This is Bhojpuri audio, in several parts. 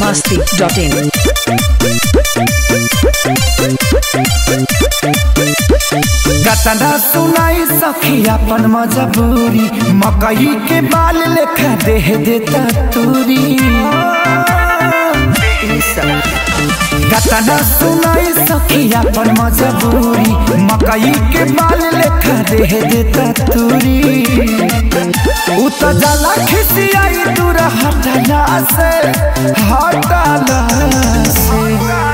biharmasti.in गतना सुनाई सखी अपन मजबूरी मकई के बाल लेखा देह देता तूरी गतना सुनाई सखी अपन मजबूरी मकई के बाल लेखा देह देता तूरी उ त जला खिसियाई दूर हटला से हटला से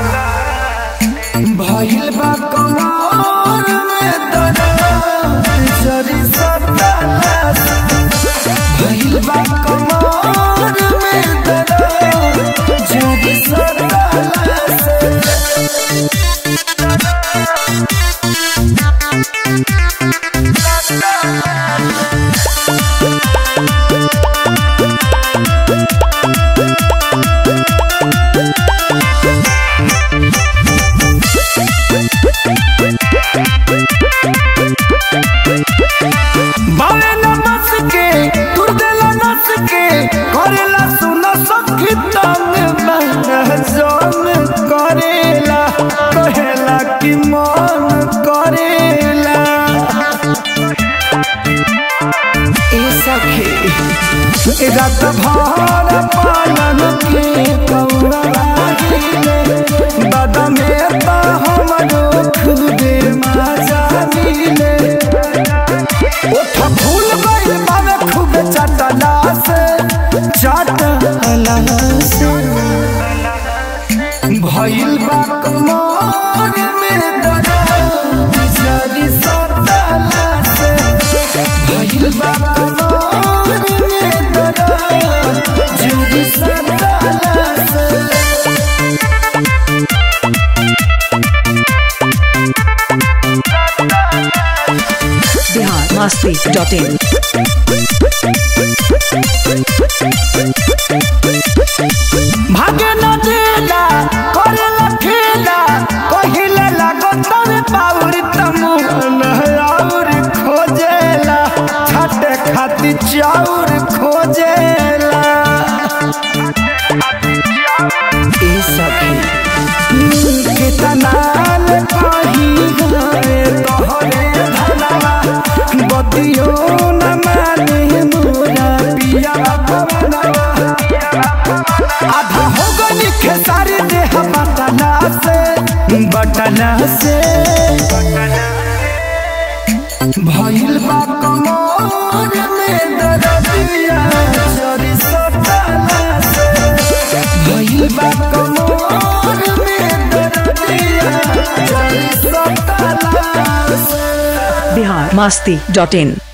भइल बा कमर में दर्द जरी सटला भइल बा कमर में दर्द जरी सटला बावे न बस के तुर देला नस के करेला सुन सखी तंग मन जोन करेला कहेला कि मन करेला ए सखी ए रात भर पालन के कौरा लागिले बदमे ता हमरो खुदे मजा मिले ओठ फूल गइल बावे खूब चटला से चटला से भइल बा कमर में दर्द जरी सटला से भइल बा कमर में दर्द जरी सटला से biharmasti.in भागे न देला करेला खेला कहिले लागो तवे पाउर तमु और खोजेला छाटे खाती चाउर खोजेला ए सखी कितना ले कही गए तोहरे धनवा बतियो न माने मोरा पिया पवनवा आधा हो गई खेसारी देह बटना से बटना से भइल बा कमर में दर्दिया जरी सटला से भइल बा कमर में दर्दिया जरी सटला से biharmasti.in